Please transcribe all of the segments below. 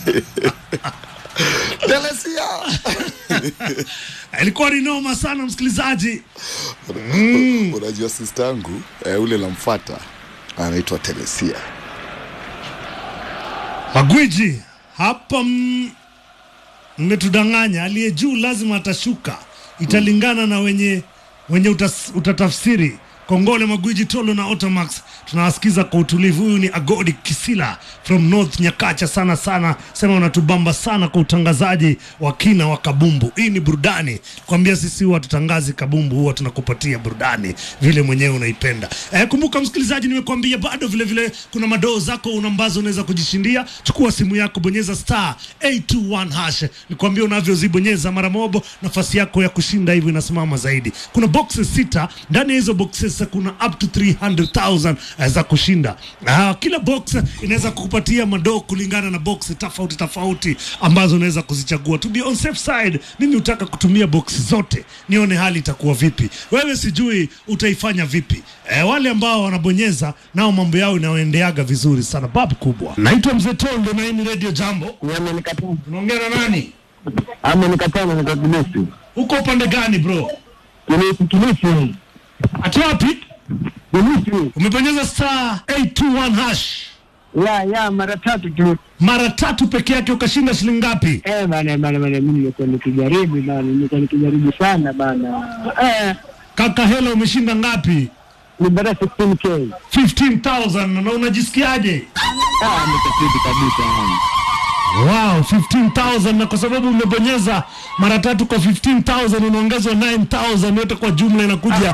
Telesia. ilikuwa ni noma sana msikilizaji Unajua sister yangu eh, ule namfuata anaitwa Telesia. magwiji hapa mm, mmetudanganya aliye juu lazima atashuka italingana na wenye wenye utas, utatafsiri kongole magwiji tolo na otamax tunawasikiza kwa utulivu huyu ni agodi kisila from north nyakacha sana sana sema unatubamba sana kwa utangazaji wa kina wa kabumbu hii ni burudani kwambia sisi huwa tutangazi kabumbu huwa tunakupatia burudani vile mwenyewe unaipenda eh, kumbuka msikilizaji nimekuambia bado vile vile kuna madoo zako una ambazo unaweza kujishindia chukua simu yako bonyeza star 821 hash nikwambia unavyozibonyeza mara mobo nafasi yako ya kushinda hivyo inasimama zaidi kuna boxes sita ndani ya hizo boxes kuna up to 300000 eh, za kushinda ah, kila box inaweza kukupatia madoo kulingana na box tofauti tofauti ambazo unaweza kuzichagua to be on safe side mimi hutaka kutumia box zote nione hali itakuwa vipi wewe sijui utaifanya vipi eh, wale ambao wanabonyeza nao mambo yao inaendeaga vizuri sana babu kubwa naitwa mzee tondo na hii ni radio jambo Amenikataa, unaongea na nani amenikataa na Kilisi, uko upande gani bro Kilisi, Kilisi, ati wapi Kilisi, umebonyeza star 821 hash ya ya mara tatu tu. mara tatu peke yake ukashinda shilingi ngapi Eh bana bana bana, mimi nimekuwa nikijaribu bana, nimekuwa nikijaribu sana bana. Eh, kaka hela umeshinda ngapi ni bara 16k. 15000 na unajisikiaje Ah, nikafiti kabisa yani. Wow, 15,000 na kwa sababu umebonyeza mara tatu kwa 15,000 unaongezwa 9,000 yote kwa jumla inakuja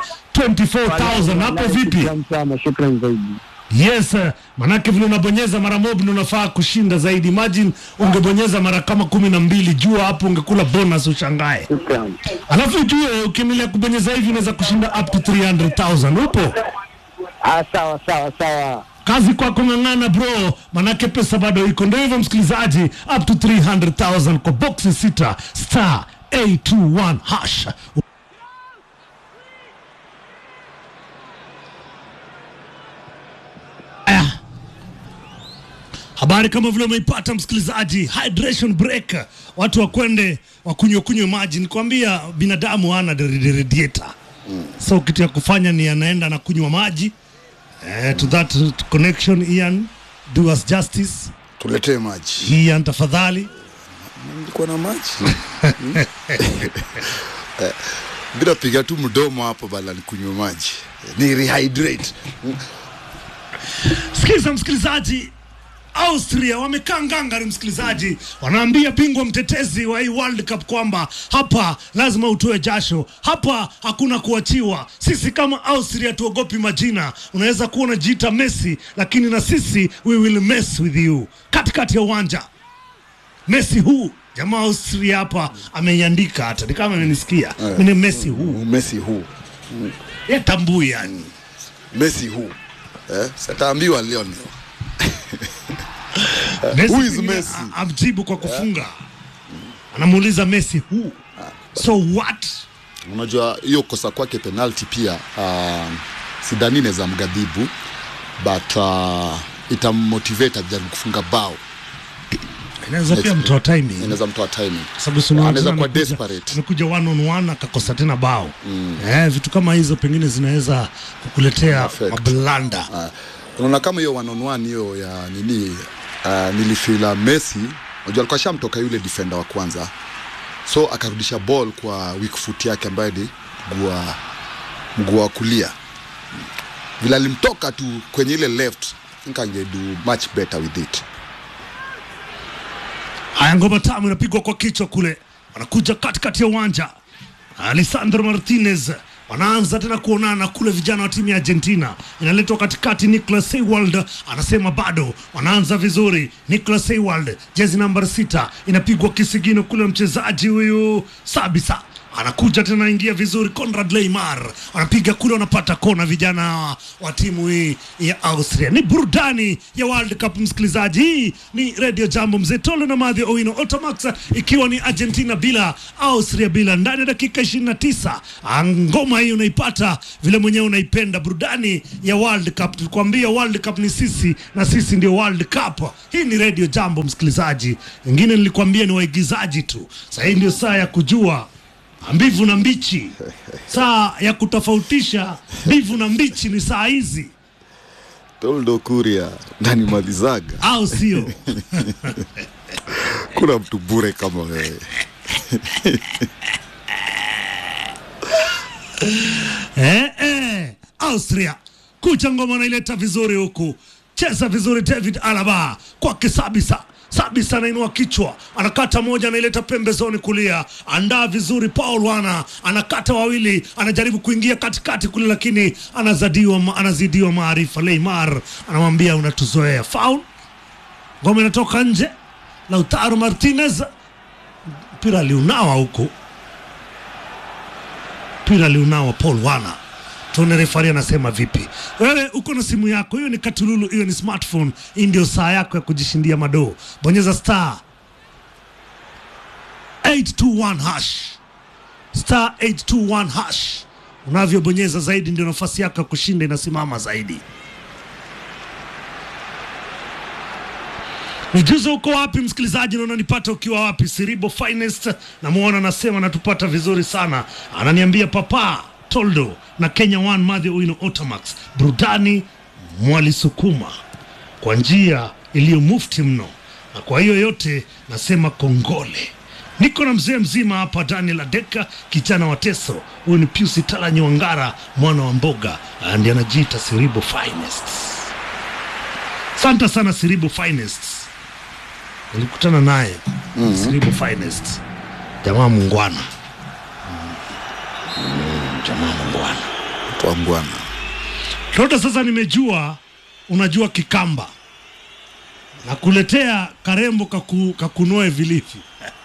24,000. Hapo vipi? Shukran sana, shukran zaidi. Yes, eh, manake vile unabonyeza mara mob ndio unafaa kushinda zaidi. Imagine ungebonyeza mara kama kumi na mbili, jua hapo ungekula bonus ushangae. Shukran. Alafu ujue ukiendelea kubonyeza hivi unaweza kushinda up to 300,000. Upo? Ah, sawa sawa sawa. kazi kwako ng'ang'ana bro manake pesa bado iko ndio hivyo msikilizaji up to 300000 kwa boxi sita star 821 hash Aya. habari kama vile umeipata msikilizaji hydration break watu wakwende wakunywe kunywe maji nikwambia binadamu hana radiator so kitu ya kufanya ni anaenda na kunywa maji Eh, to that connection Ian, do us justice. Tuletee maji. Ian tafadhali. Nilikuwa na maji. Eh, Bila piga tu mdomo hapo bala nikunywe maji. Ni rehydrate. Sikiza msikilizaji, Austria wamekaa ngangari msikilizaji, wanaambia bingwa mtetezi wa hii World Cup kwamba hapa lazima utoe jasho, hapa hakuna kuachiwa. Sisi kama Austria tuogopi majina. Unaweza kuwa unajiita Messi, lakini na sisi we will mess with you. Katikati ya uwanja Messi huu jamaa Austria hapa ameiandika, hata ni kama amenisikia mimi, Messi huu Messi huu. yatambui yani Messi huu. Eh, sitaambiwa leo leo. Messi Who is pengine Messi? a- amjibu kwa kufunga anamuuliza Messi who so what Unajua hiyo kosa kwake penalty pia uh, sidhani inaweza mgadhibu but uh, itammotivate ajaribu kufunga bao, inaweza pia mtoa timing inaweza mtoa timing. sababu si unaona Anaweza tena kuwa amekuja- desperate. amekuja one on one akakosa tena bao eh, vitu kama hizo pengine zinaweza kukuletea Affect. mablanda Uh, unaona kama hiyo one on one hiyo ya nini uh, nilifila Messi, unajua alikuwa shamtoka yule defender wa kwanza, so akarudisha ball kwa weak foot yake ambaye ni mguu wa mguu wa kulia, vile alimtoka tu kwenye ile left, I think angedo much better with it. haya ngoma tamu inapigwa kwa kichwa kule wanakuja katikati ya uwanja Alessandro Martinez wanaanza tena kuonana kule, vijana wa timu ya Argentina inaletwa katikati. Nicolas Seiwald anasema bado wanaanza vizuri. Nicolas Seiwald jezi namba sita inapigwa kisigino kule, mchezaji huyu Sabisa anakuja tena, ingia vizuri. Conrad Leymar anapiga kule, wanapata kona vijana wa timu hii ya Austria. Ni burudani ya World Cup, msikilizaji. Hii ni Radio Jambo, mzee Tolo na Madhi Owino Otamax, ikiwa ni Argentina bila Austria bila, ndani ya dakika 29. Ah, Ngoma hii unaipata vile mwenyewe unaipenda, burudani ya World Cup. Tulikwambia World Cup ni sisi na sisi ndio World Cup. Hii ni Radio Jambo, msikilizaji. Wengine nilikwambia ni waigizaji tu. Sasa hii ndio saa ya kujua mbivu na mbichi, saa ya kutofautisha mbivu na mbichi ni saa hizi, Toldo Kuria nani malizaga, au sio? kuna mtu bure kama wewe. eh, eh. Austria kucha ngoma naileta vizuri huku, cheza vizuri David Alaba kwake Sabisa. Sabisa anainua kichwa, anakata moja, anaileta pembezoni kulia, andaa vizuri. Paul Wana anakata wawili, anajaribu kuingia katikati kule, lakini anazadiwa, anazidiwa maarifa. Neymar anamwambia unatuzoea. Foul, ngoma inatoka nje. Lautaro Martinez, mpira aliunawa huku mpira aliunawa Paul Wana. Tuone refari anasema vipi. Wewe uko na simu yako, hiyo ni katululu, hiyo ni smartphone. Hii ndio saa yako ya kujishindia madoo. Bonyeza star 821 hash, star 821 hash. Unavyobonyeza zaidi, ndio nafasi yako ya kushinda inasimama zaidi. Nijuze uko wapi msikilizaji, na unanipata ukiwa wapi? Siribo Finest namuona anasema natupata vizuri sana, ananiambia papa Toldo na Kenya One Madhi Owino Otamax, burudani mwalisukuma kwa njia iliyo mufti mno, na kwa hiyo yote nasema kongole. Niko na mzee mzima hapa, Daniel Adeka kijana wa Teso. Huyu ni Piusi Tala Nywangara mwana wa mboga, ndiye anajiita Siribo Finest. Asante sana Siribo Finest nilikutana naye mm Siribo Finest, jamaa mungwana Mm, jamaa mungwana. Twangwana Toto, sasa nimejua unajua Kikamba, nakuletea karembo kaku, kakunoe vilivyo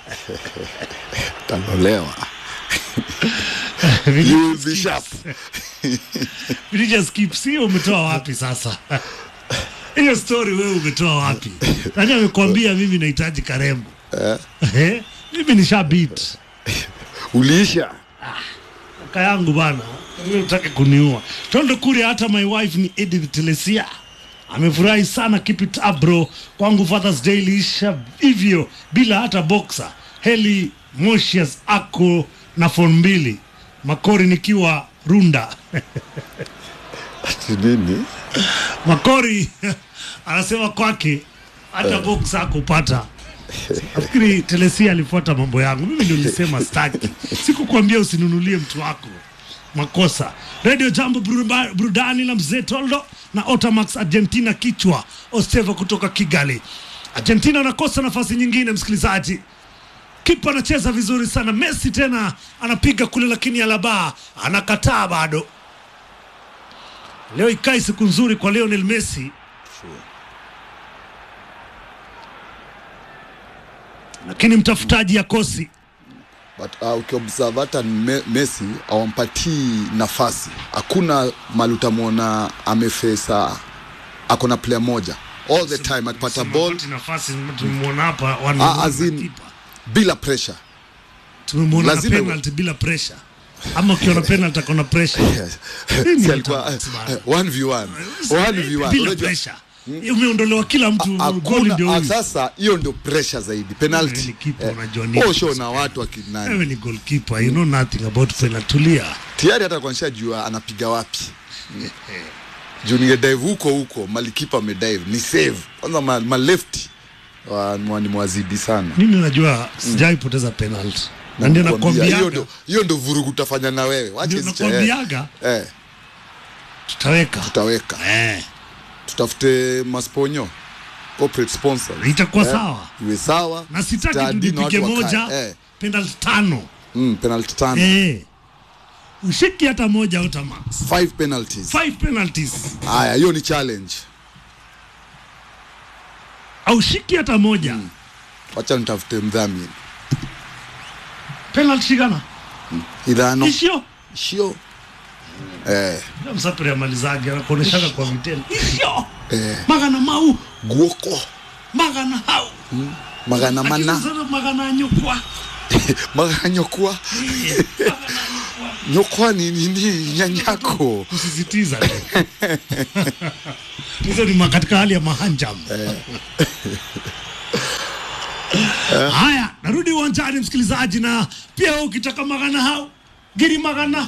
tanolewa You will be sharp. Vilija skips hiyo umetoa wapi sasa? Hiyo story wewe umetoa wapi? Nani amekwambia mimi nahitaji karembo? Eh? Mimi ni shabit uliisha kaka yangu bana, wewe utake kuniua. Tondo kule, hata my wife ni Edith Telesia amefurahi sana. Keep it up bro, kwangu Father's Day iliisha hivyo bila hata boxer. Heli Moshias ako na phone mbili, Makori nikiwa Runda ati nini Makori anasema kwake hata box hakupata. Nafikiri Telesia alifuata mambo yangu, mimi ndio nilisema staki, sikukwambia usinunulie mtu wako makosa. Radio Jambo Buruba- burudani la mzee Toldo na Otamax Argentina kichwa Osteva kutoka Kigali. Argentina anakosa nafasi nyingine, msikilizaji. Kipa anacheza vizuri sana. Messi tena anapiga kule, lakini Alaba anakataa bado. Leo ikai siku nzuri kwa Lionel Messi, lakini mtafutaji akosi. but uh, ukiobserve hata me, Messi awampatii nafasi, hakuna mali utamwona amefesa, ako na player moja all the time akipata ball Sema nafasi tumemwona hapa one Ah, on one as na in- kipa. bila pressure tumemwona na lazima- penalty bila pressure, ama ukiona penalty akona pressure Nini Si alikuwa Otamax bana? eh, 1v1 1v1 bila Unajua, pressure. Umeondolewa kila mtu, goli hakuna ndio ah, huyu. sasa hiyo ndio pressure zaidi Wewe penalty ni keeper, unajua nini? osho na watu akinani Wewe ni goalkeeper, you know nothing about penalty. Tulia. tayari hata kuanisha jua anapiga wapi juu ningedive huko huko malikipa amedive ni save kwanza ma, ma lefty wa, wa, ni mwazidi sana Mimi unajua sijai poteza penalty. Na ndio Nakwambia, hiyo nakwambiaga ndo hiyo ndo vurugu utafanya na wewe wache ndio hizi cha- eh, nakwambiaga eh, tutaweka. tutaweka Eh, tutafute masponyo corporate sponsors itakuwa eh, sawa. iwe sawa Na sitaki Stadi na tulipige watu wakae, moja eh, penalty tano. mm, penalty tano Eh. Ushiki hata moja Otamax. five penalties Five penalties. haya hiyo ni challenge Aushiki hata moja. wacha nitafute mdhamini Penalty shikana. ithano icio cio eh, Ndio msapiri amalizage anakuoneshaga kwa vitendo icio eh, magana mau guoko magana hau magana mana Lakini sasa magana nyukwa magana nyokwa nyokwa ni nini nyanyako kusisitiza hizo ni ma- katika hali ya mahanjam haya narudi uwanjani msikilizaji na pia wewe ukitaka magana hao giri magana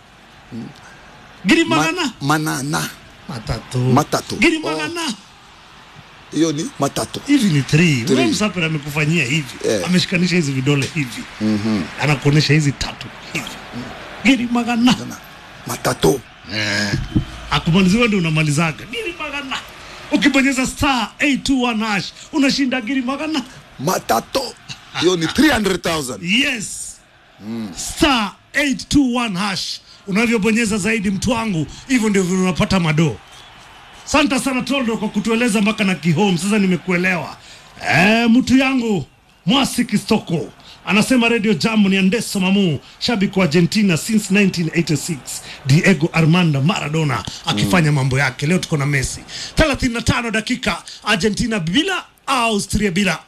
giri magana Ma, manana matatu Matatu. giri Oh. magana hiyo ni matatu hivi ni three. Three. Wewe msapere amekufanyia hivi Eh. ameshikanisha hizi vidole hivi anakuonesha hizi tatu hivi giri magana matatu akumaliziwa ndio unamalizaga giri magana ukibonyeza star 821 hash unashinda giri magana matatu hiyo ni 300000 yes star 821 hash unavyobonyeza zaidi mtu wangu hivyo ndio vile unapata madoo santa sana toldo kwa kutueleza mpaka na kihome sasa nimekuelewa e, mtu yangu mwasi kistoko anasema radio jambo ni andeso mamu shabiki wa argentina since 1986 diego armando maradona akifanya mambo yake leo tuko na messi 35 dakika argentina bila austria bila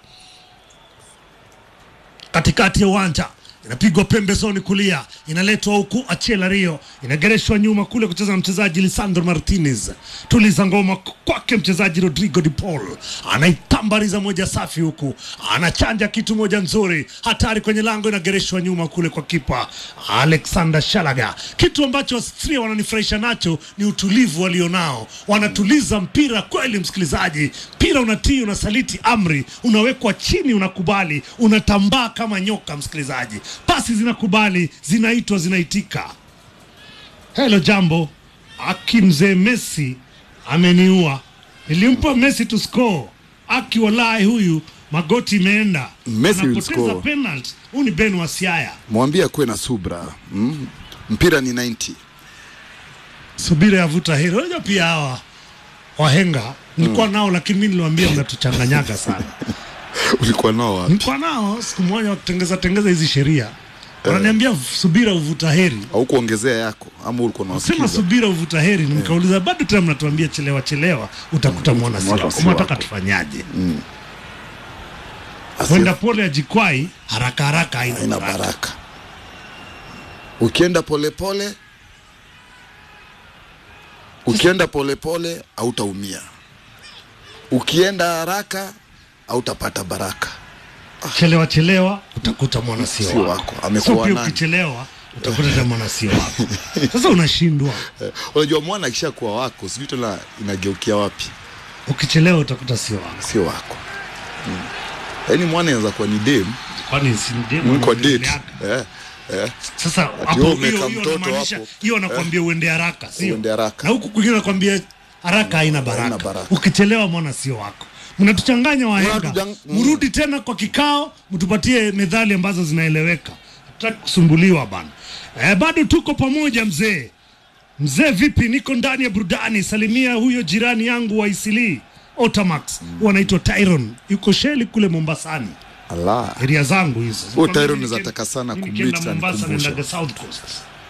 katikati ya uwanja inapigwa pembezoni kulia, inaletwa huku Achela Rio, inagereshwa nyuma kule kucheza na mchezaji Lisandro Martinez. Tuliza ngoma kwake mchezaji Rodrigo de Paul, anaitambariza moja safi huku, anachanja kitu moja nzuri, hatari kwenye lango, inagereshwa nyuma kule kwa kipa Alexander Shalaga. Kitu ambacho Austria wananifurahisha nacho ni utulivu walionao, wanatuliza mpira kweli. Msikilizaji, mpira unatii, unasaliti amri, unawekwa chini, unakubali, unatambaa kama nyoka. Msikilizaji, pasi zinakubali, zinaitwa, zinaitika. Helo jambo, aki mzee Messi ameniua, nilimpa Messi to score. Aki walai huyu magoti imeenda, Messi will anapoteza score. penalty. Huyu ni Ben Wasiaya. mwambie akuwe na subra mm? mpira ni 90 subira yavuta heri. Unajua pia hawa wahenga nilikuwa nao, lakini mi niliwaambia mnatuchanganyaga sana. ulikuwa nao wapi Nilikuwa nao siku moja wakitengeza tengeza hizi sheria, wananiambia subira uvuta heri. au kuongezea yako ama ulikuwa Sema unawasikiza subira uvuta heri, nikauliza bado tena mnatuambia chelewa chelewa, utakuta mwana si Mwana wako. si Mnataka wako. tufanyaje? Asi- Kwenda pole ajikwai, haraka haraka haina haina baraka. baraka ukienda polepole ukienda polepole hautaumia ukienda haraka hautapata baraka Chelewa chelewa utakuta mwana sio Sio wako. wako. Amekuwa So pia nani? ukichelewa utakuta tena mwana sio wako. Sasa unashindwa. Eh, unajua mwana akishakuwa wako sijui tena inageukia wapi Ukichelewa utakuta sio wako. sio wako yaani mwana inaweza kuwa ni dem kwani si demu mko anaongelea date haka? eh, eh. Sasa wewe hapo hiyo umeka hiyo mtoto inamaanisha hapo. hiyo anakwambia uende haraka, sio? Uende haraka. Na huku kwingine anakwambia haraka haina Haina baraka. baraka. Ukichelewa mwana sio wako. Mnatuchanganya wahenga. Mnatujang- mm. Mrudi tena kwa kikao, mtupatie methali ambazo zinaeleweka. Tutaki kusumbuliwa bana. Eh, bado tuko pamoja mzee. Mzee vipi? Niko ndani ya burudani. Salimia huyo jirani yangu wa Isili Otamax, mm. anaitwa Tyron, yuko Sheli kule Mombasani ala area zangu hizo. Huyo Sikwambia Tyron mimi anaweza nikienda- taka sana mimi kumix nikienda na Mombasa nikumbushe. naendaga South Coast.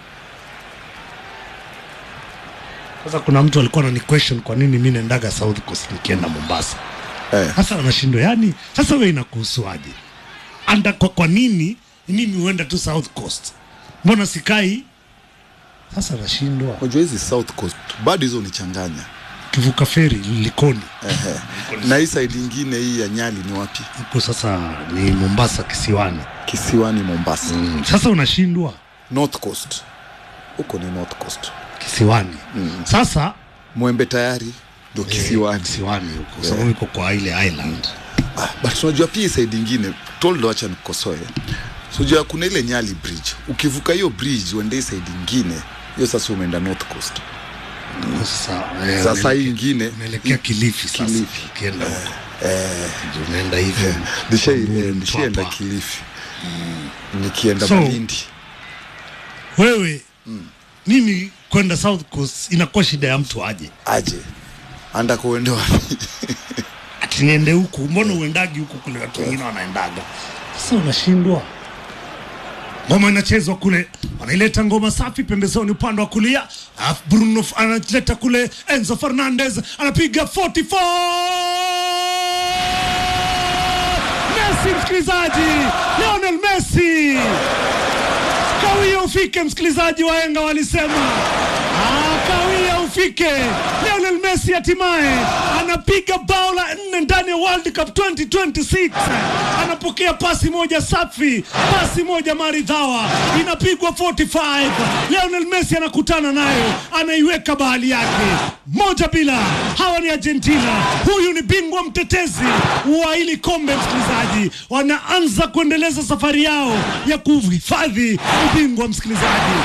Sasa kuna mtu alikuwa anani question kwa nini mimi naendaga South Coast nikienda Mombasa. eh. Sasa anashindwa yani, sasa wewe inakuhusuaje? Anda kwa, kwa nini mimi huenda tu South Coast? Mbona sikai? Sasa anashindwa. unajua hizi south coast bado hizo unichanganya Kivuka feri Likoni. na hii side ingine hii ya nyali ni wapi Huko sasa ni Mombasa kisiwani. kisiwani mombasa Sasa unashindwa north coast huko ni north coast kisiwani. Sasa mwembe tayari ndo kisiwani kisiwani huko sababu iko kwa ile island ah, but unajua pia hii side ingine toldo acha nikosoe unajua kuna ile nyali bridge ukivuka hiyo bridge uende hii side ingine hiyo sasa umeenda north coast sasa eh, sasa hii unaelekea- ingine unaelekea Kilifi sasa Kilifi. ukienda huko Ndio unaenda hivyo Nishai- Bamburi, eh, nishaenda Mtwapa. kilifi nikienda So- malindi wewe mimi kwenda South Coast inakuwa shida ya mtu aje aje anda kuende wapi ati niende huku mbona uendagi huku kule watu wengine wanaendaga sasa unashindwa ngoma inachezwa kule, wanaileta ngoma safi pembezoni upande wa kulia, alafu Bruno F- analeta kule, Enzo Fernandez anapiga 44 Messi, msikilizaji, Lionel Messi kawia ufike, msikilizaji, wahenga walisema Ah, kawia ufike. Lionel Messi hatimaye anapiga bao la nne ndani ya World Cup 2026. Anapokea pasi moja safi, pasi moja maridhawa, inapigwa 45. Lionel Messi anakutana nayo, anaiweka bahali yake moja bila. Hawa ni Argentina, huyu ni bingwa mtetezi wa hili kombe. Msikilizaji, wanaanza kuendeleza safari yao ya kuhifadhi ubingwa. Msikilizaji,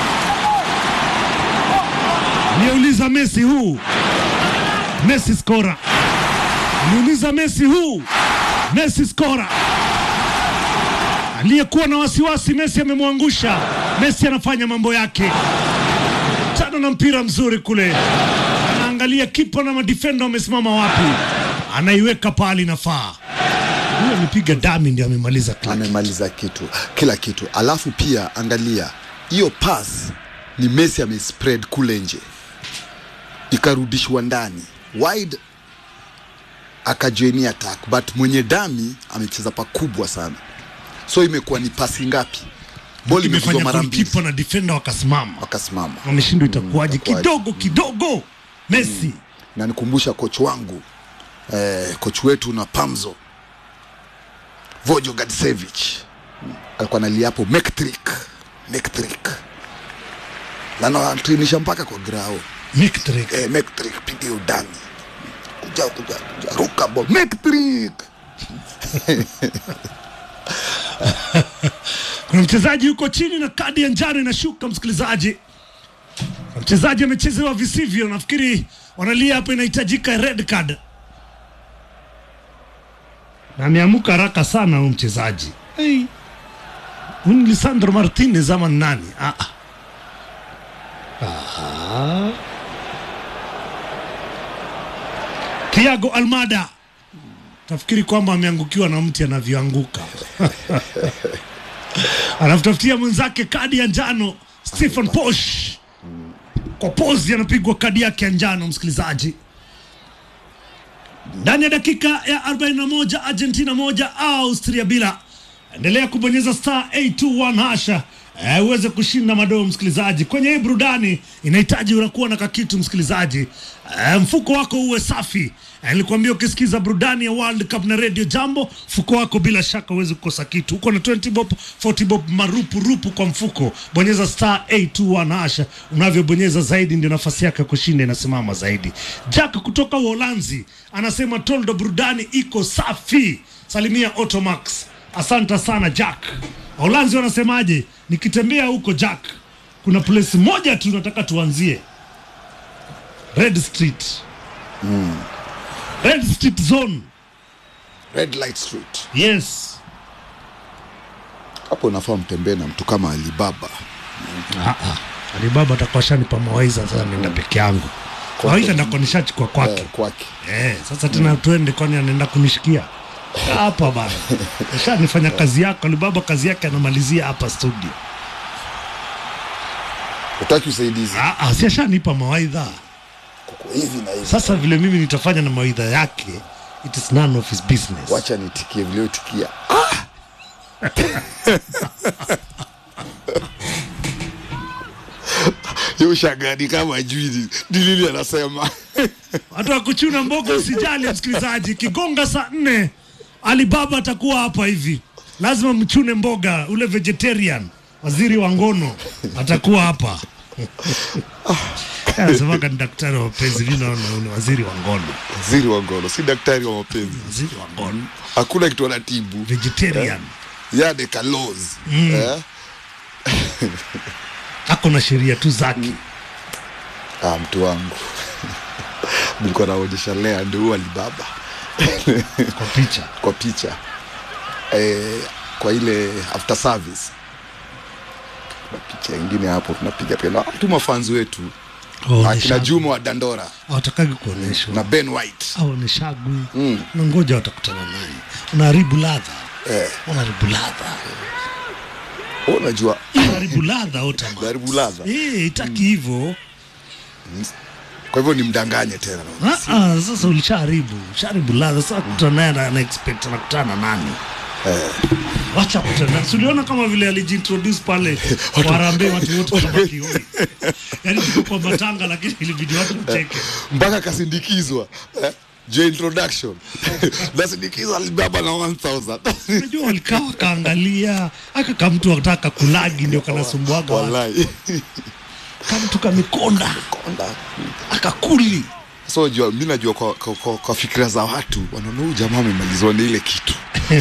Niuliza Messi huu Messi skora. Niuliza Messi huu Messi skora. Aliyekuwa na wasiwasi Messi amemwangusha. Messi anafanya mambo yake. Tano na mpira mzuri kule. Anaangalia kipa na madefenda wamesimama wapi. Anaiweka pale inafaa. Huyo amepiga dami ndio amemaliza kila kitu. amemaliza kitu kila kitu alafu pia angalia hiyo pass ni Messi amespread kule nje ikarudishwa ndani wide akajoini attack but mwenye dami amecheza pakubwa sana so imekuwa ni pasi ngapi boli imepigwa Imefanya mara mbili kipa na defenda wakasimama. wakasimama Wameshindwa itakuwaje? itakuwaje? Kidogo kidogo Messi na nikumbusha koch wangu eh, koch wetu na Pamzo Vojo Gadsevich alikuwa analia hapo Mektrick Mektrick na anatrinisha mpaka kwa grao Mictrick. eh, Mektrick piga udani kuja kuja kuja ruka ball Mektrick Kuna mchezaji yuko chini na kadi ya njano inashuka, msikilizaji. Na Mchezaji amechezewa visivyo, nafikiri wanalia hapa, inahitajika red card, na ameamuka haraka sana huyu mchezaji. Hey. Huyu ni Lisandro Martinez ama ni nani? Ah. ah. Aha. Thiago Almada tafikiri kwamba ameangukiwa na mti anavyoanguka anamtafutia mwenzake kadi ya njano Stephen Posh kwa pozi anapigwa kadi yake ya njano msikilizaji ndani ya dakika ya 41 Argentina moja Austria bila endelea kubonyeza star 821 hasha eh, uweze kushinda madoo msikilizaji kwenye hii burudani inahitaji unakuwa na kakitu msikilizaji eh, mfuko wako uwe safi eh, nilikwambia ukisikiza burudani ya World Cup na Radio Jambo mfuko wako bila shaka uweze kukosa kitu uko na 20 bob 40 bob marupu rupu kwa mfuko bonyeza star 821 hasha unavyobonyeza zaidi ndio nafasi yake ya kushinda inasimama zaidi Jack kutoka Uholanzi anasema toldo burudani iko safi salimia Automax asante sana Jack Uholanzi wanasemaje nikitembea huko Jack kuna place moja tu nataka tuanzie Red Street Red Street Zone Red Light Street yes hapo unafaa mtembee na mtu kama Alibaba Alibaba atakuwa shanipa mawaidha sasa nenda peke yangu mawaidha ndakuwa nishachukua kwake eh, kwake Eh, sasa tena tuende kwani anaenda kunishikia hapa bana. Ushanifanya kazi yako, Alibaba kazi yake anamalizia hapa studio. utaki usaidizi Ah, ah, si ashanipa mawaidha. kuko hivi na hivi Sasa vile mimi nitafanya na mawaidha yake, it is none of his business. wacha nitikie vilioitikia yushagani kama jui dilili anasema Watu wa kuchuna mboga usijali, msikilizaji, kigonga saa nne Alibaba atakuwa hapa hivi, lazima mchune mboga. Ule vegetarian waziri wa ngono atakuwa hapa anasemaga ni daktari wa mapenzi, mi naona huyu ni waziri wa ngono, waziri wa ngono si daktari wa mapenzi waziri wa ngono hakuna kitu anatibu vegetarian yade kalos eh? ako na sheria tu zake. ah, mtu wangu nilikuwa naonyesha lea ndio huyu alibaba kwa picha kwa picha eh, kwa ile after service kuna picha ingine hapo tunapiga pia na tu mafanzi wetu akina Juma wa Dandora hawatakagi kuonyeshwa na Ben White aoneshagwi mm. na ngoja watakutana naye unaharibu ladha eh, unaharibu ladha Wewe unajua Haribu ladha Otama. Haribu ladha. Eh, itaki hivyo. kwa hivyo nimdanganye tena Ah, ah, sasa ulishaharibu, ushaharibu ladha. Sasa kutana naye na ana expect anakutana na nani? Wacha kutana. Si uliona kama vile alijiintroduce pale kwa Harambee watu wote wakabaki hoi. Yaani tuko kwa matanga lakini ilibidi watu mcheke. mpaka akasindikizwa eh? jo introduction nasindikizwa alibaba na 1000 Unajua walikaa wakaangalia aka kama mtu anataka kulagi ndio kanasumbuaga watu. wallahi Kama mtu kamekonda konda akakuli. so jua mi najua kwa, kwa, kwa, kwa fikira za watu wanaona huyu jamaa amemalizwa na ile kitu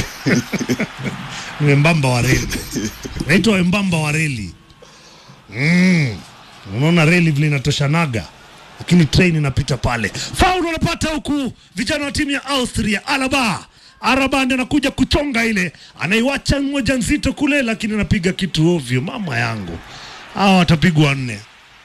Ni wembamba wa reli, naitwa wembamba wa reli. Mm. Unaona reli vile inatoshanaga, lakini train inapita pale. Faul wanapata huku vijana wa timu ya Austria. Alaba Araba ndiye anakuja kuchonga ile, anaiwacha moja nzito kule, lakini anapiga kitu ovyo. Mama yangu, hawa watapigwa nne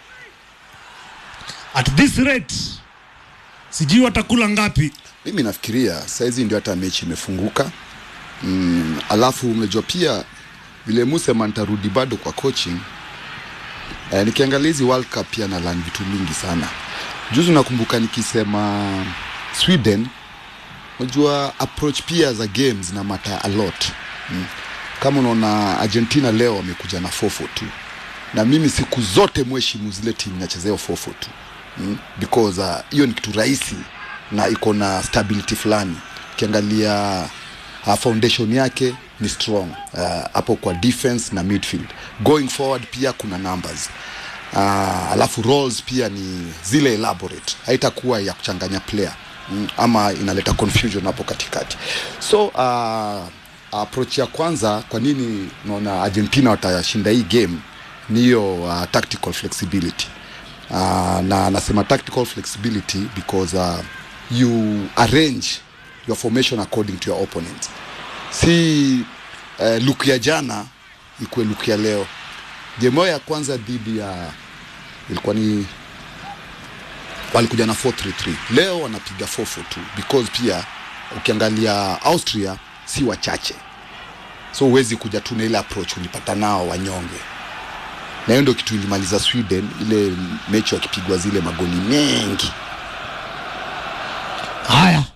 at this rate, sijui watakula ngapi. mimi nafikiria saizi ndio hata mechi imefunguka mm, alafu umejua pia vile musema nitarudi bado kwa coaching eh, nikiangalia hizi world cup pia na learn vitu mingi sana juzi nakumbuka nikisema sweden unajua approach pia za games na mata a lot mm. kama unaona argentina leo wamekuja na 442 na mimi siku zote mheshimu zile timu nachezea 442 mm. because uh, hiyo ni kitu rahisi na iko na stability fulani ukiangalia uh, foundation yake ni strong uh, hapo kwa defense na midfield going forward pia kuna numbers uh, alafu roles pia ni zile elaborate haitakuwa ya kuchanganya player mm, ama inaleta confusion hapo katikati so uh, approach ya kwanza kwa nini naona argentina watashinda hii game ni hiyo uh, tactical flexibility uh, na nasema tactical flexibility because uh, you arrange your formation according to your opponent si uh, look ya jana ikuwe look ya leo game yao ya kwanza dhidi ya ilikuwa ni walikuja na 433 leo wanapiga 442 because pia ukiangalia austria si wachache so huwezi kuja tu na ile approach ulipata nao wanyonge na hiyo ndio kitu ilimaliza sweden ile mechi wakipigwa zile magoli mengi Haya,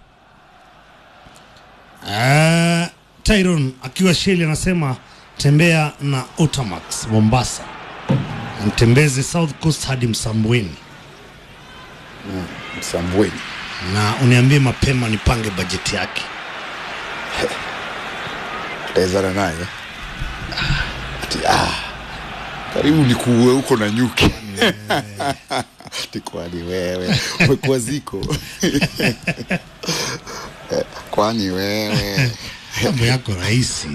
uh, Tyron akiwa Sheli anasema tembea na Otamax Mombasa, mtembeze South Coast hadi Msambweni msambweni na uniambie mapema nipange bajeti yake. taezana naye ati ah, karibu nikuue huko na nyuki tikwani wewe umekuwa ziko Eh, kwani wewe Mambo yako rahisi.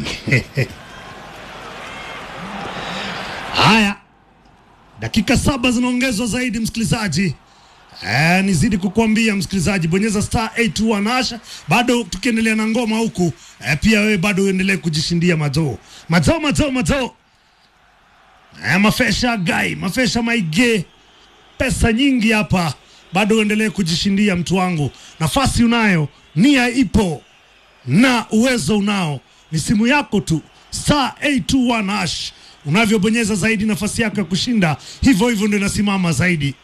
Haya, dakika saba zinaongezwa zaidi, msikilizaji. Eh, nizidi kukuambia msikilizaji, bonyeza star 821 hasha. Bado tukiendelea na ngoma huku eh, pia wewe bado uendelee kujishindia mazoo mazoo mazoo mazoo eh, mafesha gai mafesha maige pesa nyingi hapa, bado uendelee kujishindia mtu wangu. Nafasi unayo, nia ipo na uwezo unao, ni simu yako tu, star 821 hash. Unavyobonyeza zaidi, nafasi yako ya kushinda hivyo hivyo ndio inasimama zaidi.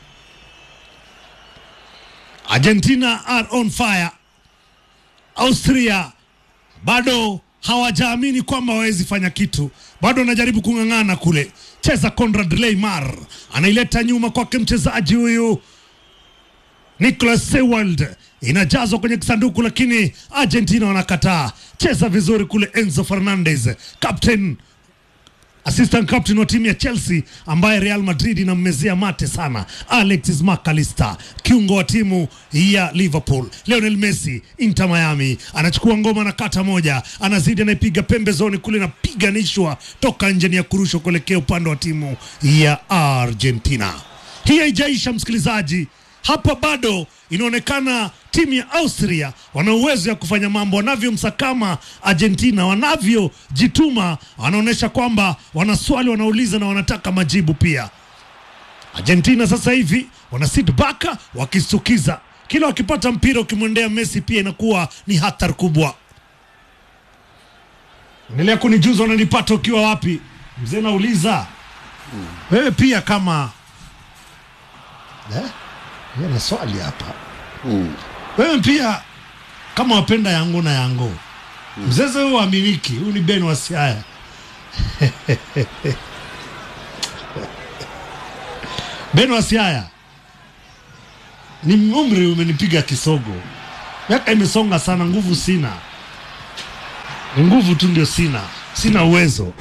Argentina are on fire. Austria bado hawajaamini kwamba wawezi fanya kitu, bado wanajaribu kung'ang'ana kule. Cheza Conrad Leymar anaileta nyuma kwake mchezaji huyu Nicolas Sewald inajazwa kwenye kisanduku, lakini Argentina wanakataa. Cheza vizuri kule, Enzo Fernandez captain assistant captain wa timu ya Chelsea ambaye Real Madrid inammezea mate sana, Alexis McAllister, kiungo wa timu ya Liverpool. Lionel Messi Inter Miami anachukua ngoma na kata moja, anazidi anaipiga pembezoni kule, napiganishwa toka nje, ni ya kurushwa kuelekea upande wa timu ya Argentina. Hii haijaisha msikilizaji, hapa bado inaonekana timu ya Austria wana uwezo ya kufanya mambo wanavyomsakama Argentina, wanavyojituma, wanaonyesha kwamba wana swali wanauliza na wanataka majibu pia. Argentina sasa hivi wana sit back wakistukiza, kila wakipata mpira ukimwendea Messi pia inakuwa ni hatari kubwa. Endelea kunijuza unanipata ukiwa wapi? mzee nauliza wewe pia kama eh? Yeye ana swali hapa Mm. wewe pia kama wapenda yangu na yango mzeze huyu waaminiki huyu ni ben wa siaya ben wa siaya ni umri umenipiga kisogo miaka imesonga sana nguvu sina ni nguvu tu ndio sina sina uwezo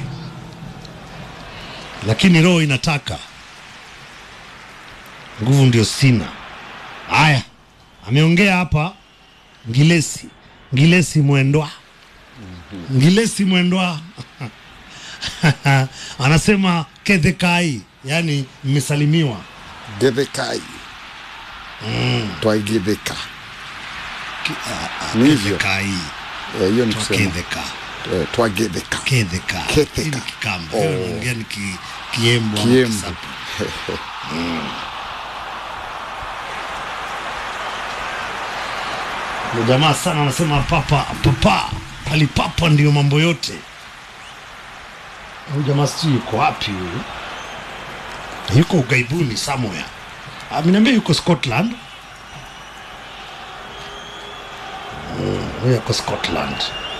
lakini roho inataka nguvu ndio sina haya ameongea hapa ngilesi ngilesi mwendwa ngilesi mwendwa anasema kedhekai yani mmesalimiwa Gethekai. Twaigithika. Ni hivyo. kedhekai Eh, hiyo ni kusema kedheka eh, twagetheka. kedheka Kedheka. Hii ni kikamba Oh. Hiyo naongea ni ki, kiembo ama Kiembo. kisapu. Ndio jamaa sana anasema papa papa alipapa ndio mambo yote. Huyu jamaa sijui yuko wapi huyu, yuko ugaibuni somewhere. Ameniambia yuko Scotland. Mm, Huyu yuko Scotland.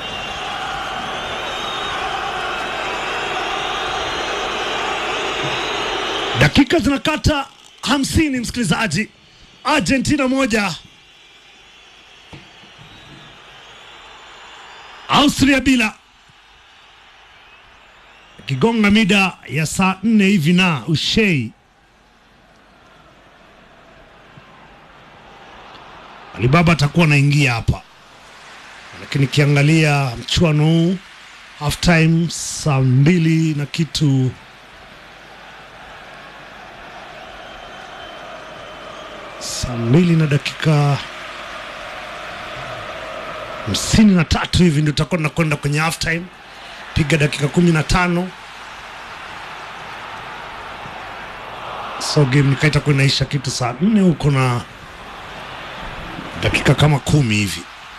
Dakika zinakata hamsini, msikilizaji. Argentina moja Austria bila. Kigonga mida ya saa nne hivi na Ushei Alibaba atakuwa anaingia hapa, lakini kiangalia mchuano huu half time saa mbili na kitu saa mbili na dakika hamsini na tatu hivi ndio tutakuwa tunakwenda kwenye half time. Piga dakika kumi na tano so game nikaa itakuwa inaisha kitu saa nne huko na dakika kama kumi hivi.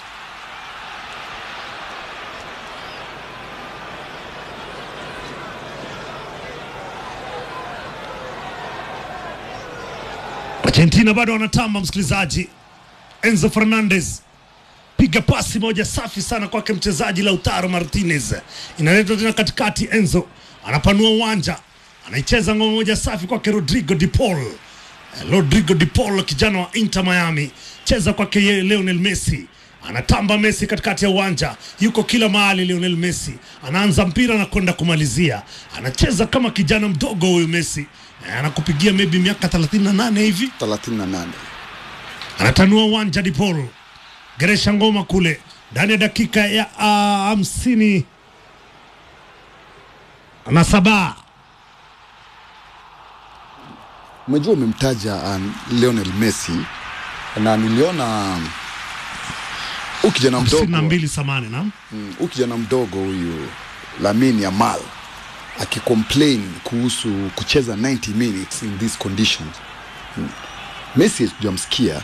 Argentina bado wanatamba, msikilizaji. Enzo Fernandez piga pasi moja safi sana kwake mchezaji Lautaro Martinez, inaletwa tena katikati. Enzo anapanua uwanja, anaicheza ngoma moja safi kwake Rodrigo de Paul. Eh, Rodrigo de Paul kijana wa Inter Miami, cheza kwake yeye Lionel Messi anatamba Messi katikati ya uwanja, yuko kila mahali. Lionel Messi anaanza mpira na kwenda kumalizia, anacheza kama kijana mdogo huyu Messi. Eh, anakupigia maybe miaka 38 hivi 38. anatanua uwanja Dipol geresha ngoma kule ndani ya dakika ya ah, hamsini na saba Umejua umemtaja um, Lionel Messi na niliona huyu kijana hamsini na mdogo mbili samani na mm, huyu kijana mdogo huyu Lamine Yamal akicomplain kuhusu kucheza 90 minutes in these conditions. Mm. Messi hatujamsikia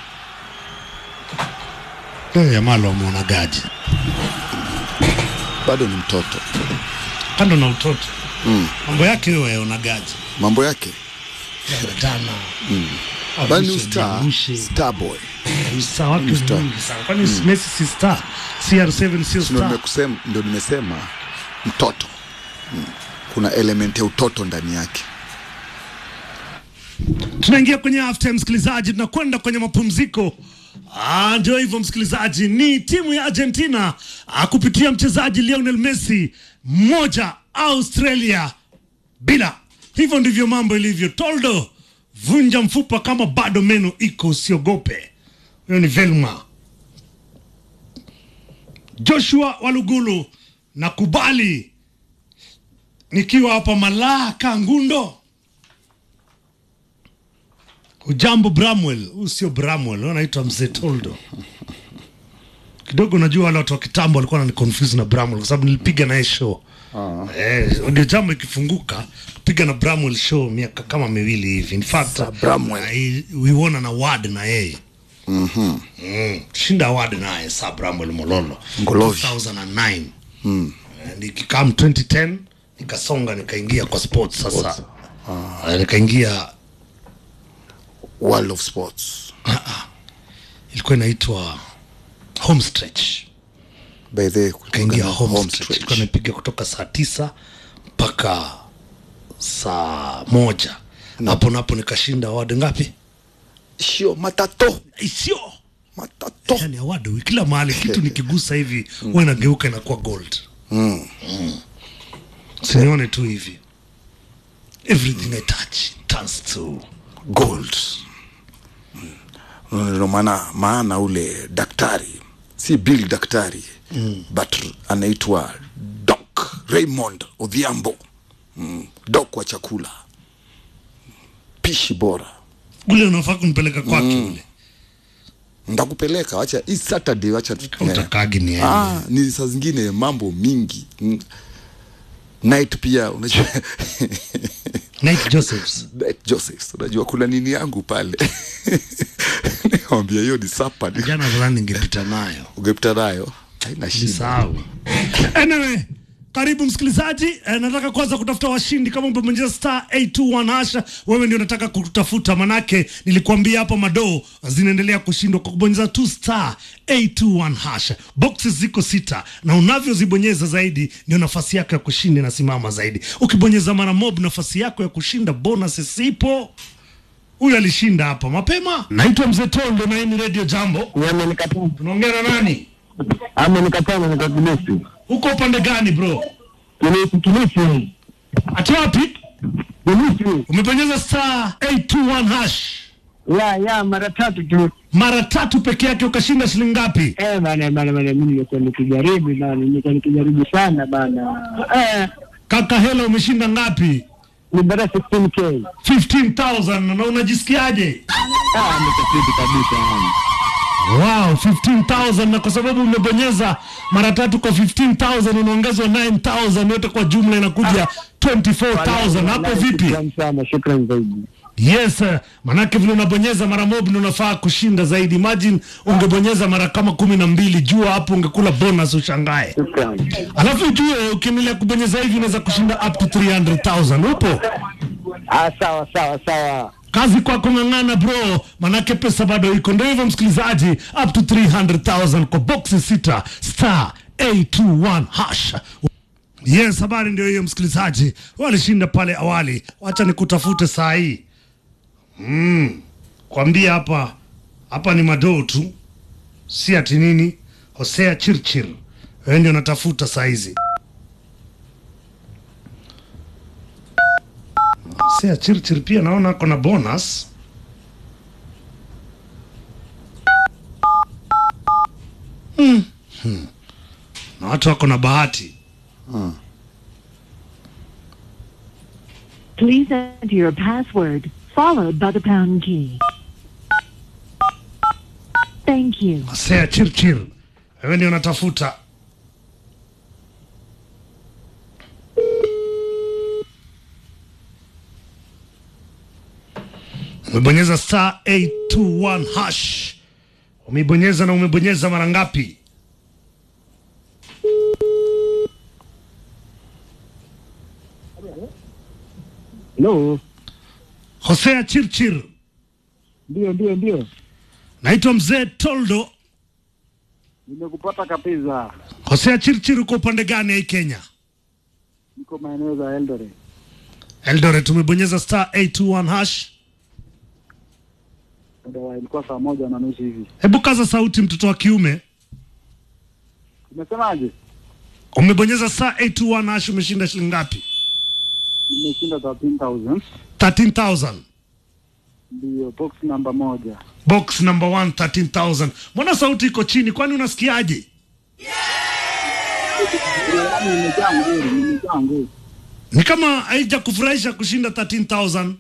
Eh, Yamal wameonagaji bado ni mtoto, kando na utoto mambo yake hiyo yaonagaji mambo yake dana bali ni star, star boy. usta wake Ni star. mwingi sana kwani Messi si star CR7 sio Ndio star nimekusema, ndio nimesema mtoto mm. Kuna element ya utoto ndani yake. tunaingia kwenye half time msikilizaji, tunakwenda kwenye mapumziko. Ah, ndio hivyo msikilizaji, ni timu ya Argentina ah, kupitia mchezaji Lionel Messi moja Australia bila. Hivyo ndivyo mambo ilivyo. Toldo, vunja mfupa kama bado meno iko, usiogope. Huyo ni Velma. Joshua Walugulu, nakubali nikiwa hapa Malaka Ngundo. Ujambo Bramwell, huyu sio Bramwell, huyu anaitwa Mzee Toldo. Kidogo najua wale watu wa kitambo walikuwa wananiconfuse na Bramwell kwa sababu nilipiga naye show. Eh, ndio jambo ikifunguka kupiga na Bramwell show miaka kama miwili hivi. In fact, Sir Bramwell. I- we won an award na yeye. Mhm. Mm, shinda award naye Sir Bramwell Mololo. Ngolovi. 2009. Mm. And ikikam 2010 nikasonga nikaingia kwa sports sasa Ah, nikaingia World of Sports. ilikuwa inaitwa home stretch By the way, kulikuwa kaingia na home, home stretch. stretch. Ilikuwa napiga kutoka saa tisa mpaka saa moja hapo napo nikashinda award ngapi Sio matato. isio Matato. yani award kila mahali kitu nikigusa hivi huwa inageuka inakuwa gold Mm. sinione tu hivi everything i touch turns to Gold. Mm. Ndio maana maana ule daktari si Bill daktari mm. but anaitwa Doc Raymond Odhiambo mm. Doc wa chakula pishi bora ule unafaa kunipeleka kwake ule ndakupeleka wacha hii Saturday wacha utakagi ni yeye. ah, ni saa zingine mambo mingi mm. night pia unajua Night Josephs night Josephs unajua kuna nini yangu pale nikamwambia hiyo ni sapa ni jana fulani ningepita nayo ungepita nayo haina shida nisahau anyway karibu msikilizaji eh, nataka kwanza kutafuta washindi kama umebonyeza star 821 hasha wewe ndio nataka kutafuta manake nilikuambia hapa madoo zinaendelea kushindwa kwa kubonyeza tu star 821 hasha boxes ziko sita na unavyozibonyeza zaidi ndio nafasi yako ya kushinda inasimama zaidi ukibonyeza mara mob nafasi yako ya kushinda bonus sipo huyu alishinda hapa mapema naitwa mzee tondo na hii ni radio jambo Amenikataa, tunaongea na nani amenikataa na nikakilisi huko upande gani bro kilisi kilisi ati wapi kilisi umebonyeza star 821 hash ya ya mara tatu tu mara tatu peke yake ukashinda shilingi ngapi eh bana bana bana mimi nilikuwa nikijaribu bana nilikuwa nikijaribu sana bana eh kaka hela umeshinda ngapi ni bara 16k 15000 na unajisikiaje ah nikafiti kabisa yani wow 15000 na kwa sababu umebonyeza mara tatu kwa 15000 unaongezwa 9000 yote kwa jumla inakuja 24000 hapo vipi Shukrani sana shukrani zaidi yes eh, manake vile unabonyeza mara mob ndio unafaa kushinda zaidi imagine ungebonyeza mara kama kumi na mbili jua hapo ungekula bonus ushangae shukrani alafu ujue ukiendelea kubonyeza hivi unaweza kushinda up to 300000 upo ah sawa sawa sawa kazi kwako ng'ang'ana bro manake pesa bado iko ndio hivyo msikilizaji up to 300000 kwa boxi sita star 821 hash yes habari ndio hiyo msikilizaji walishinda pale awali wacha nikutafute saa hii mm. kwambia hapa hapa ni madoo tu si ati nini hosea chirchir wewe ndio natafuta saa hizi hosea chirchir pia naona ako na bonus mm. hmm. na watu wako na bahati Please enter your password followed by the pound key. Thank you. Hosea chirchir wewe ndio natafuta umebonyeza star 821 hash umeibonyeza na umebonyeza mara ngapi no hosea chirchir ndio ndio ndio naitwa mzee toldo nimekupata kabisa hosea chirchir uko upande gani hii kenya niko maeneo za Eldoret eldoret umebonyeza star 821 hash ndio ilikuwa saa moja na nusu hivi hebu kaza sauti mtoto wa kiume umesemaje umebonyeza star 821 hash umeshinda shilingi ngapi nimeshinda 13000 13000 ndio box namba moja box number 1 13000 mbona sauti iko chini kwani unasikiaje yaani nimejaa nguri nimejaa nguri ni kama haija kufurahisha kushinda 13000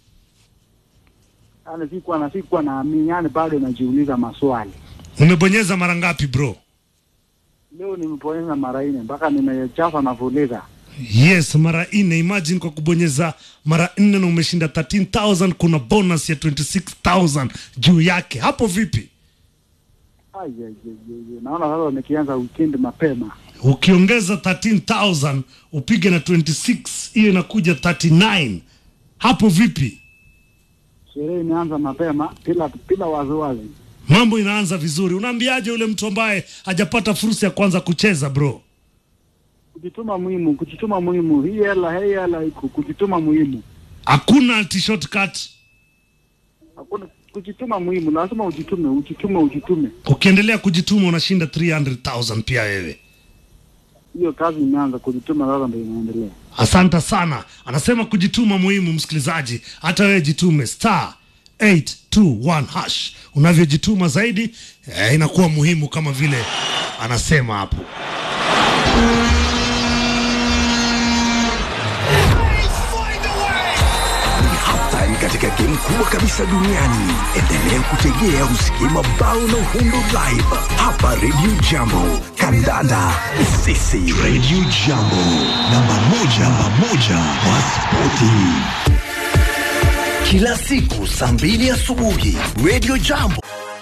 yaani sikuwa na sikuwa naamini yaani bado najiuliza maswali umebonyeza mara ngapi bro leo nimeponyeza mara nne mpaka nimechafa na fuliza yes mara nne imagine kwa kubonyeza mara nne na umeshinda 13000 kuna bonus ya 26000 juu yake hapo vipi Ai, ai, ai, ai, ai. naona sasa nikianza weekend mapema ukiongeza 13000 upige na 26 hiyo inakuja 39 hapo vipi Sherehe imeanza mapema bila bila waziwazi. mambo inaanza vizuri unaambiaje yule mtu ambaye hajapata fursa ya kwanza kucheza bro Kujituma muhimu, kujituma muhimu. Hii hela hii hela iko kujituma muhimu. hakuna ati shortcut Hakuna kujituma muhimu, lazima ujitume, ujitume, ujitume. ukiendelea kujituma unashinda 300000 pia wewe Hiyo kazi imeanza, kujituma sasa ndio inaendelea. asante sana anasema kujituma muhimu msikilizaji hata wewe jitume star 821 hash unavyojituma zaidi eh, inakuwa muhimu kama vile anasema hapo Ni hatari katika game kubwa kabisa duniani. Endelea kutegea usikie mabao na uhundo live hapa Radio Jambo. Kandanda sisi Radio Jambo, namba moja, namba moja kwa spoti kila siku saa mbili asubuhi. Radio Jambo.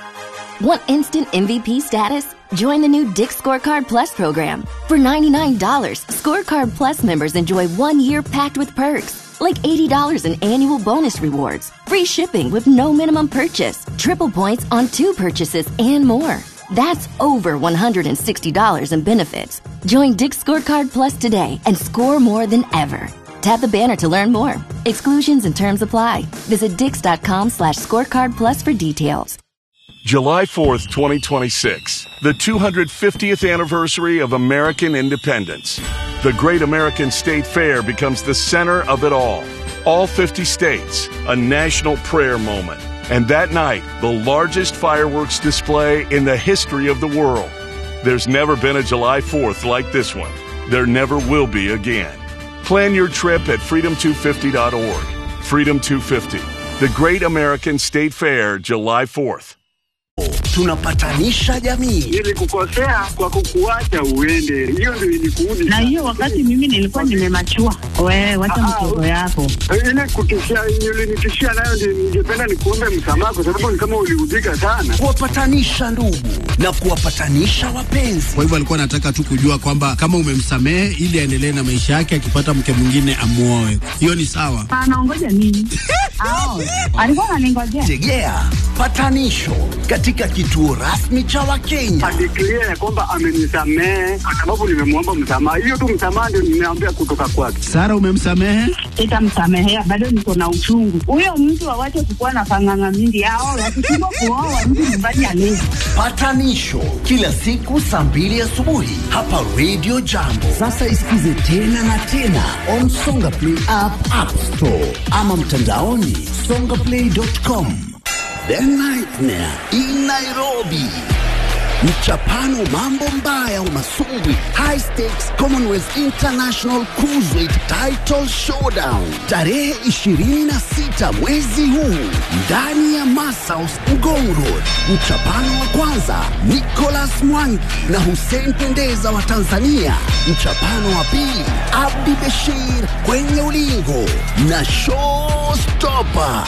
Want instant MVP status? Join the new Dick Scorecard Plus program. For $99, Scorecard Plus members enjoy one year packed with perks, like $80 in annual bonus rewards, free shipping with no minimum purchase, triple points on two purchases, and more. That's over $160 in benefits. Join Dick Scorecard Plus today and score more than ever. Tap the banner to learn more. Exclusions and terms apply. Visit dix.com slash scorecard plus for details. July 4th, 2026, the 250th anniversary of American independence. The Great American State Fair becomes the center of it all. All 50 states, a national prayer moment. And that night, the largest fireworks display in the history of the world. There's never been a July 4th like this one. There never will be again. Plan your trip at freedom250.org. Freedom 250, the Great American State Fair, July 4th. Tunapatanisha jamii. Nilikukosea kwa kukuacha uende, hiyo ndio ilikuudi. na hiyo wakati mimi nilikuwa nimemachua. Wewe wacha mchezo yako. ile kutishia ulinitishia nayo ndio ningependa nikuombe msamaha, kwa sababu ni kama uliudhika sana. kuwapatanisha ndugu na kuwapatanisha wapenzi. Kwa hivyo alikuwa anataka tu kujua kwamba kama umemsamehe ili aendelee na maisha yake, akipata mke mwingine amuoe. Hiyo ni sawa. Anaongoja nini? Ao, alikuwa ananingojea. Tegea patanisho katika kituo rasmi cha Wakenya. Adeklia ya kwamba amenisamehe kwa sababu nimemwomba msamaha. Hiyo tu msamaha ndio nimeambia kutoka kwake. Sara, umemsamehe? Sitamsamehea, bado niko na uchungu. Huyo mtu awache kukuwa na panganga mingi. Ao, wakishindwa kuoa mtu nyumbani alezi. Patanisho kila siku saa mbili asubuhi hapa Radio Jambo. Sasa isikize tena na tena on Songa Play app, App Store ama mtandaoni songaplay.com. The Nightmare in Nairobi. Mchapano mambo mbaya umasumbwi High Stakes Commonwealth International Cruiserweight Title Showdown tarehe 26 mwezi huu ndani ya Masaus Ngong Road. Mchapano wa kwanza Nicholas Mwangi na Hussein Pendeza wa Tanzania. Mchapano wa pili Abdi Beshir kwenye ulingo na Showstopper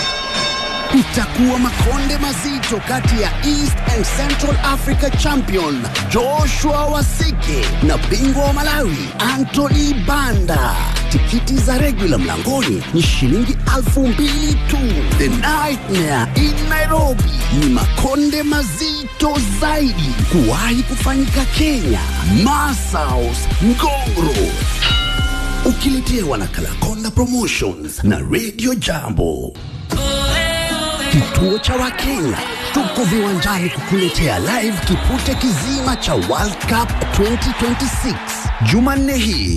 itakuwa makonde mazito kati ya East and Central Africa champion Joshua Wasike na bingwa wa Malawi Anthony Banda. Tikiti za regular mlangoni ni shilingi elfu mbili tu. The Nightmare in Nairobi ni makonde mazito zaidi kuwahi kufanyika Kenya. Masaus Ngongro ukiletewa na Kalakonda Promotions na Radio Jambo. Kituo cha Wakenya tuko viwanjani kukuletea live kipute kizima cha World Cup 2026 Jumanne hii